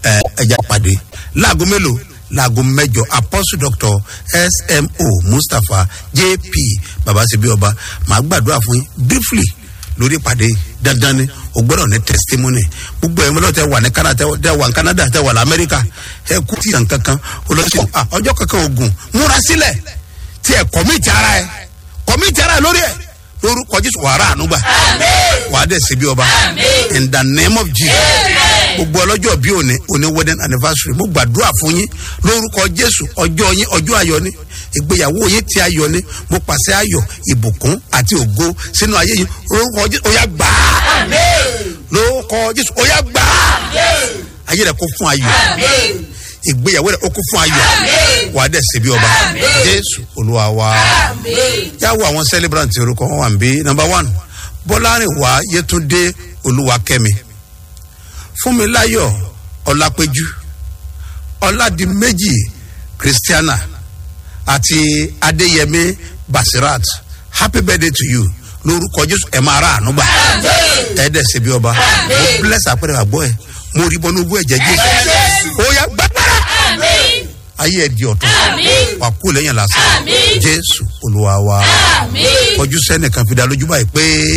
ẹ ẹja pàdé láago mélòó láago mẹjọ apostle doctor smo mustapha jp babasebi ọba màá gbàdúrà fún yín briefly lórí ìpàdé dandan ni o gbọdọ̀ ní testimony gbogbo ẹ̀ mọ́lọ́ tẹ wà ní canada tẹ wà ní canada tẹ wà ní america ẹ kú tí yàn kankan olóṣèlú ah ọjọ́ kankan ogun múra sílẹ̀ tí ẹ kọ́míìtì ara ẹ kọ́míìtì ara ẹ lórí ẹ lórúkọ jésù wàrà ànúgbà wàá dẹ̀ síbi ọba in the name of jesus gbogbo ọlọ́jọ́ bí òní òní wedding anniversary mo gbàdúrà fún yín lórúkọ jésù ọjọ́ yín ọjọ́ ayọ̀ ni ìgbéyàwó yín ti ayọ̀ ni mo pàṣẹ ayọ̀ ìbùkún àti ògo sínú ayé yín lórúkọ jésù ó yá gbà á lórúkọ jésù ó yá gbà á ayé rẹ kó fún ayọ̀ ìgbéyàwó rẹ ó kó fún ayọ̀ wà á dẹ̀ síbi ọba jésù olúwa wa yàwó àwọn celebrant orúkọ wọn wà ń bí number one bọ́lárìnwá yétúndé olúwakẹ́mi fúnmiláyọ̀ ọlápẹ́jú ọládìméjì christiana àti adéyẹmí basirat happy birthday to you lórúkọ jésù ẹ máa ra àánú gbà ẹ dẹ̀ ṣe bí ọba mo bless àpẹẹrẹ àgbọ̀ ẹ mo rí bọ́nú ogún ẹ̀jẹ̀ jésù ó yà gbàgbára ayé ẹ di ọ̀tún wà kú lẹ́yìn lásán jésù olúwa wa ojú sẹ́nìkan fi dá lójú báyìí pé.